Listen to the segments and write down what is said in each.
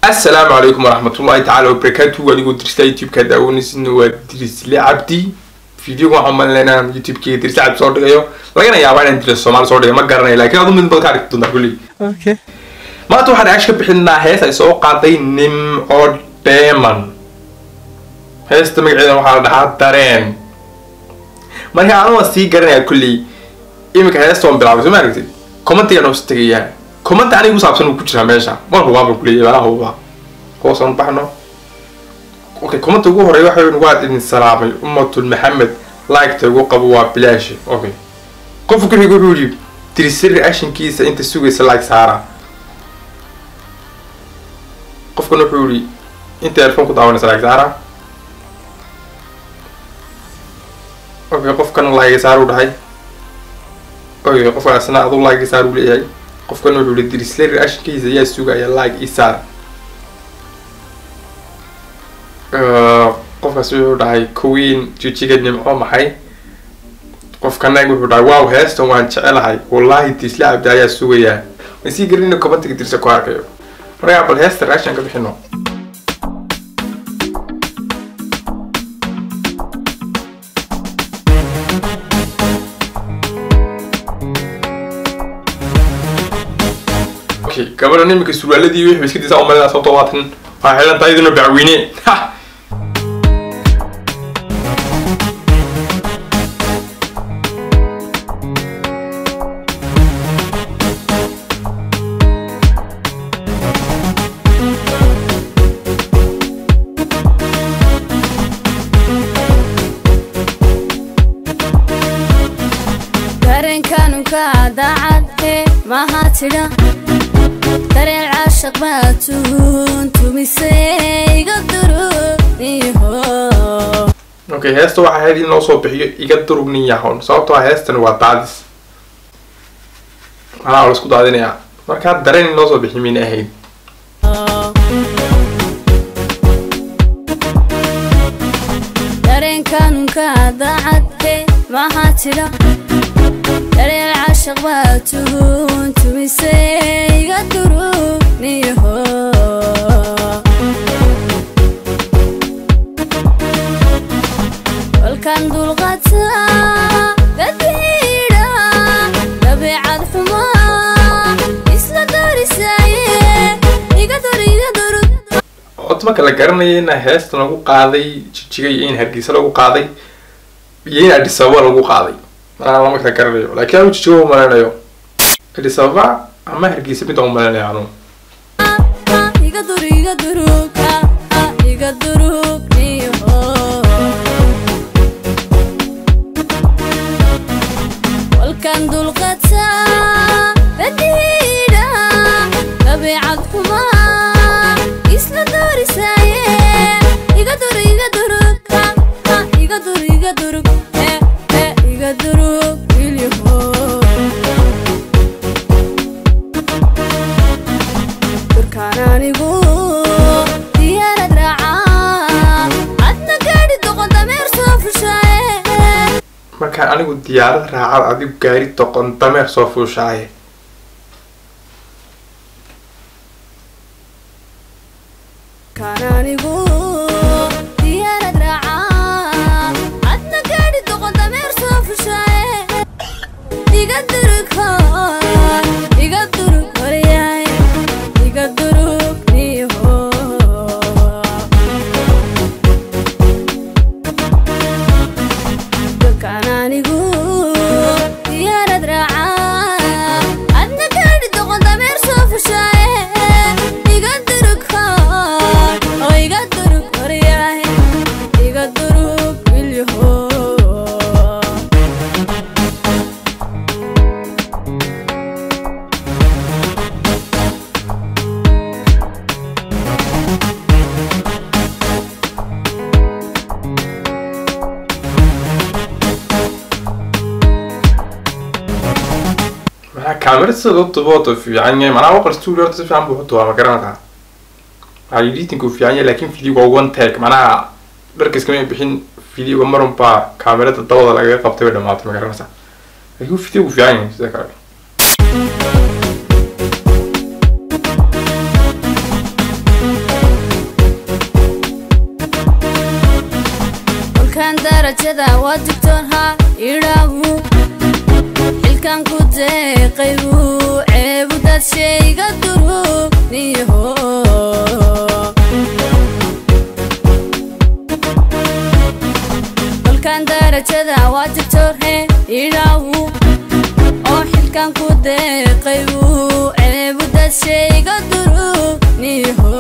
asalaamu calaykum waraxmatullahi tacaala wabarakaatu adigoo dirista youtube-ka daawanaysin waa dirisle cabdi videoga waxaan malinayna youtube-kii dirisle cabdi soo dhigayo lagana yaabaa inaan diris soomaali soo dhigayo ma garanay laakiin adu mid bad ka arki doontaa kulli Okay. maanta waxaan reaction ka bixinaa hees ay soo qaaday nimco deman heesta magaceeda waxaa la dhahaa dareen marka anuma sii garanaya kulli iminka heesta waan bilaabay soo ma aragtid commentiga noo tegayaa comment aniga ku saabsan uu ku jiraa meesha mar hubaaba kuleeyahay meelaha hubaa hoosaan baxno okay comment ugu horeeya waxa weyn waad idin salaamay ummatul maxamed like-ta ugu qabo waa bilaashi okay qofka ku xiga wuxuu yidhi tirisiri actionkiisa inta sugaysa like saara qofkan wuxuu yidhi inta earphone ku daawanaysa like saara okay qofkan like saar u dhahay okay qofkan asna adu like saar u leeyahay qofkan wuxuu yidhi tirisiri actionkiisa ayaa sugaya like i saar qofkaas wuxuu dhahay queen jijiga nimco maxay qofkana wuxuu dhahay wow heestan waan jecelahay wallahi disle cabdi ayaa sugayaa ma sii garin inuu commentiga dirsa ku arkayo markaa bal heesta reaction ka bixino okay gabadhan iminka surwaaladii wixii iska disaa umalina sababtoo waatan waa xilan tahay idinoo bacweyne ha dareenkanunka daacadhe maha tidha dareen caashaq baa tuhun tumise iga duru iho okay heesta waxaa ahayd in loo soo bixiyo iga durug nin yahon sababtoo ah heestan waa daadis manaa la isku daadinayaa markaa dareen in loo soo bixiyo mayna ahayd dareenkanunka daacadhe maha tidha dareen caashaq baa tuhun tumise iga duru iho kolkan dulqata dadbiidha dabeecad xumaa isla darisaaye iga dur iga durug cod marka la garanaya in heesta lagu qaaday jijiga iyo in hargeysa lagu qaaday iyo in adis ababa lagu qaaday manaa lama kala garanayo laakiin anu jijiga umaleynayo adis ababa ama hargeysa mid aan umaleynayo anu iga dur iga durug iga durug iho kolkan dulqata dadbiidha dabeecad xumaa isla darisaaye iga dur iga durug iga dur iga durug iga durug ilyaho durkaan anigu diyaarad raacaa adna gaadhi doqon dameer soo fushaaye markaan anigu diyaarad raacad adigu gaari doqon dameer soo fuushaaye kaan anigu diyaarad raacaa adna gaadhi doqon dameer soo fushaaye iga durug hooy iga durug horyaay iga durug niho dadkaan anigu diyaarad raacaa adna gaadhi doqon dameer soo fushaaye iga durug hooy oo iga durug horyaay iga durug ilyaho maxaa kaamera sida loo dubo wata fiican yahay manaa waqal studio horta si fiican buu u dubaa ma garanaysaa waxaa editing uu fiican yahay laakiin videoga waa one tag manaha dharka iskama bixin videoga marun baa kaamerada dabada lagaga qabtay bay dhamaatay ma garanaysaa laakiin videogu fiican yahay sida kale darajada waa digtoon ha idhaabu xilkan ku deeqaybu ceebu dad shayga duruniho kolkan darajada waa digtoon he idhaabu oo xilkan ku deeqaybu ceebu dad shayga duruniho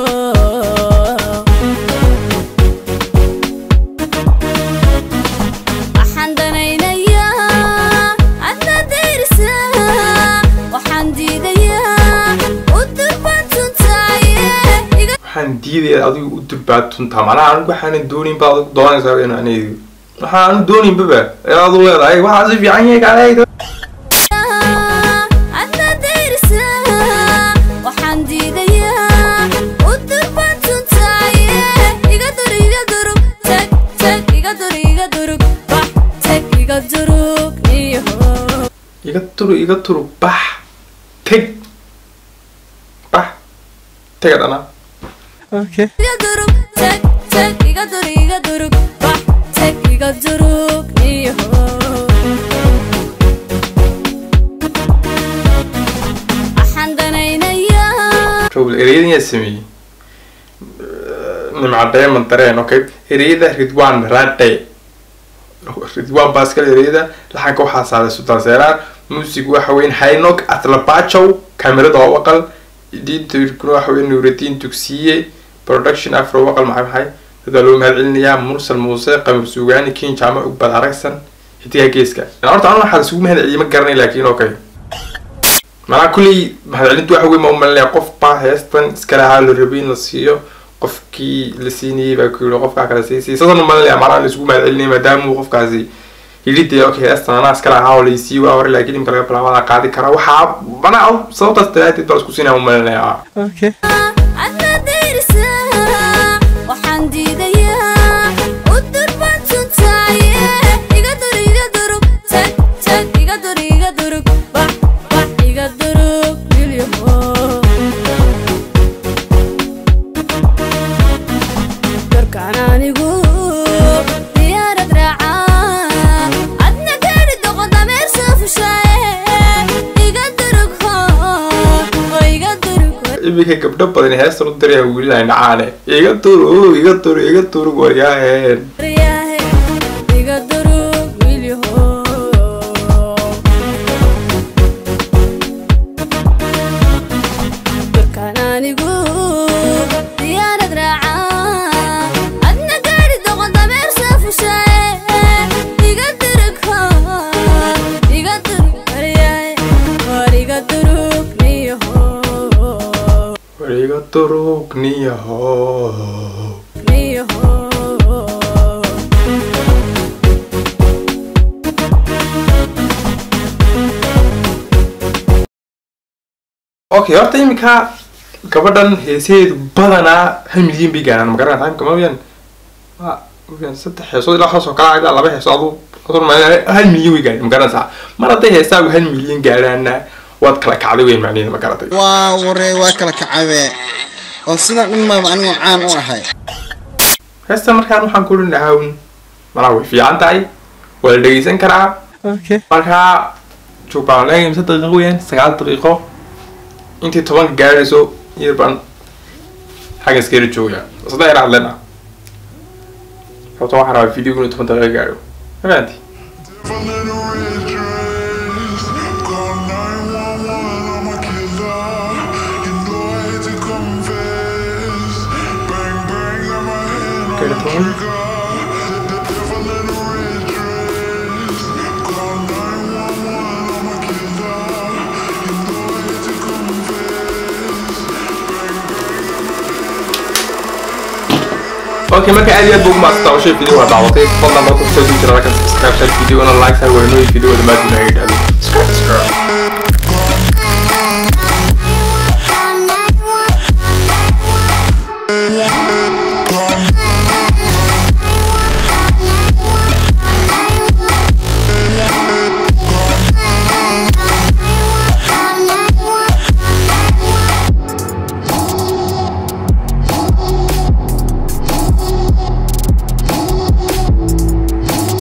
waxaan danaynayaa adna dayrisa waxaan diidayaa u durbantuntaaye iga waxaan diidaya adigu u durbaatuntaa macnaha anigu waxaanan doonin baad adigu doonaysaa in anigu waxaanu dooninbaba ee adu leedahay waxaa si fiican yahay kale adna dayrisa waxaan diidayaa u durbantuntaaye iga dur iga durug tag tag iga dur iga durug bax tag iga durug niyaho iga turu iga turu bax teg bax tega dhana iga durug tag tag iga dur iga durug bax tag iga durug niyaho waxaan danaynayaa rowel ereyada yaa sameeyey nimca diamond dareen okay ereyada ridwan rade ridwan baa iskale ereyada laxanka waxaa saaray sultaan seeraan music waxa weyn haynok atlabachow kamerada oo waqal editorkuna waxa weyn nuuraddiin dugsiye production afro waqal maxay maxay dadaa loo mahad celinayaa mursal muuse qamar suugaani kin jaamac ugbad aragsan xidigaa geeska horta anu waxaa isugu mahad celiyay ma garanay laakiin okay macnaha kulley mahadcelintu waxa weyn ma umalinaya qof baa heestan iska lahaa la rabay in la siiyo qofkii la siinayay baa ku yidhi qofkaa kale sii siisaasan umalinaya macnaha la isugu mahadcelinaya maadaama uu qofkaasi yidhi dee okay heestan anaa iska lahaa oo laysii waa hore laakiin imka laga bilaabada qaadi karaa waxaa macnaha sababtaas daraateed baa isku siinaya umalinaya adna dayrisa waxaan diidayaa u durbantuntaaye iga dur iga durug tag tag iga dur iga durug bax bax iga durug wilyaho darkaan anigu diyaarad raacaa adna gaari doqon dameer soo fushaaye iga durug ho oo iga durug ho iminka gabdho badan heestan u diraya wiilay nacaane iga turu iga turu iga turu waryaaheen Riyahe, iga durug wilyaho darkaan anigu diyaarad raacaa adna gaari doqon dameer soo fushaaye iga durug ho iga durug waryahe war iga durug niyaho war iga turug niyaho niyaho okay horta iminka gabadhan heesaheedu badanaa hal milyan bay gaaraan magaranaa timeka ma weyaan waa weyaan saddex heesood ilaa hoos oo kala ilaa laba heesood adu adu ma hal milyan way gaareen magaranaysaa mar hadday heesaagu hal milyan gaaraana waad kala kacday weyn macnaheeda ma garatay waa waree waa kala kacabe oo sidan dhan maaba anigoo caan u ahay heesta markaan waxaan ku dhin lahaa un malaa way fiican tahay waa la dhegeysan karaa markaa joogbaan leegay mise daqiiqo weyaan sagaal daqiiqo intii tobanka gaarayso yar baan xagga iskayla joogaya saddex yar hadlena sababta waxaan rabaa videogu inuu toban daqiiqo gaaro ma fahanti For little red dress, call 911, I'm a killer. You know I hate to confess. Bang bang on my head, Okay, I'm a that's all. trigger. For little red dress, call 911, I'm a killer. You know I hate to confess. okay marka aad iyo aad buu ugu maasanta oo shay video waa daawatay fadlan marka kusoo jira halkan subscribe share video na like saa weynooyin video dhammaadina ay dhahdo subscribe subscribe